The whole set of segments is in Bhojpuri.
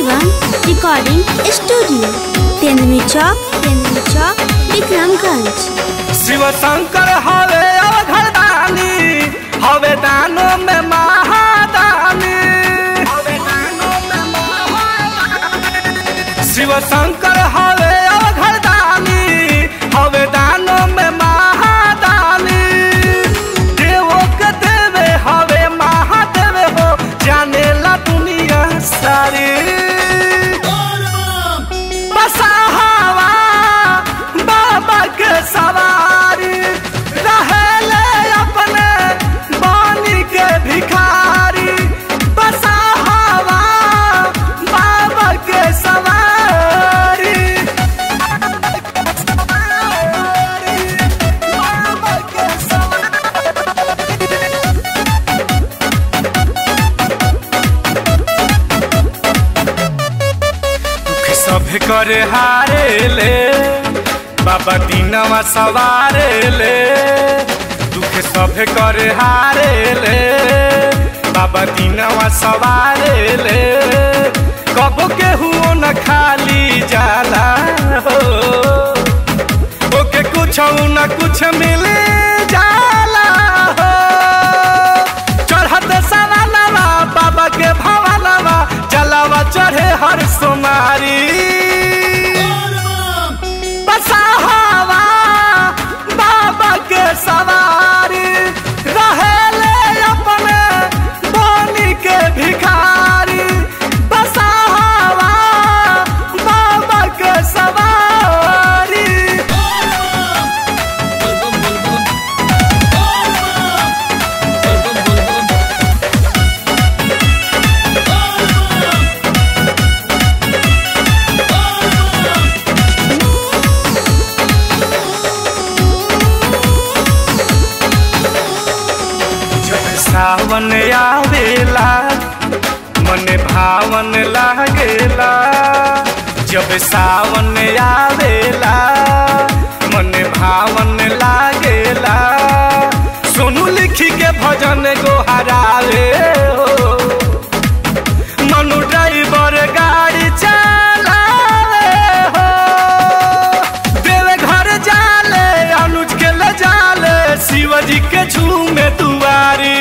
शिवम रिकॉर्डिंग स्टूडियो तेंदुमी चौक तेंदुमी चौक विक्रमगंज शिव शंकर हवे अवघरदानी हवे दानो में महादानी शिव शंकर हवे अवघरदानी हवे दानो में महादानी देवो के देवे हवे महादेव हो जाने ला दुनिया सारी बसा हवा बाबा के सवारी रहेले अपने बानी के भिखारी बसा हवा बाबा के सवारी बाबा के सवारी दुख सब करे हारे ले बाबा दीनवा सवारे ले दुख सब करे हारे ले बाबा दीनवा सवारे ले कबो केहू न खाली जाला हो ओके कुछ न कुछ मिले जाला हो चढ़त सवालवा बाबा के भवालवा जलावा चढ़े हर सोमारी बसाहवा बाबा के सवारी रहेले अपने बोनी के भिखारी बसाहवा बाबा के सवारी जब सावन आवेला मन भावन लागेला जब सावन आवेला मन भावन लागेला सोनू लिखी के भजन गोहरावे हो मनु ड्राइवर गाड़ी चलावे हो देवे घर जाले अनुज के ले जाले शिवजी के झूमे दुआरी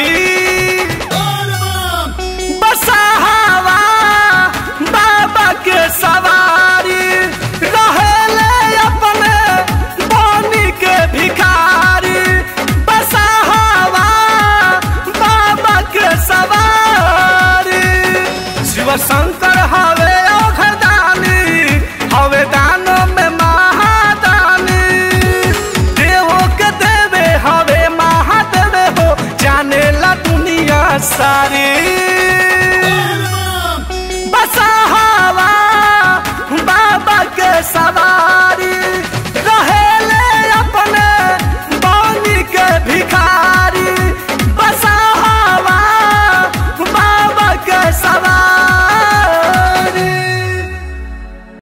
बसाहवा बाबा के सवारी रहेले अपने बोनी के भिखारी बसाहवा बाबा के सवारी शिव शंकर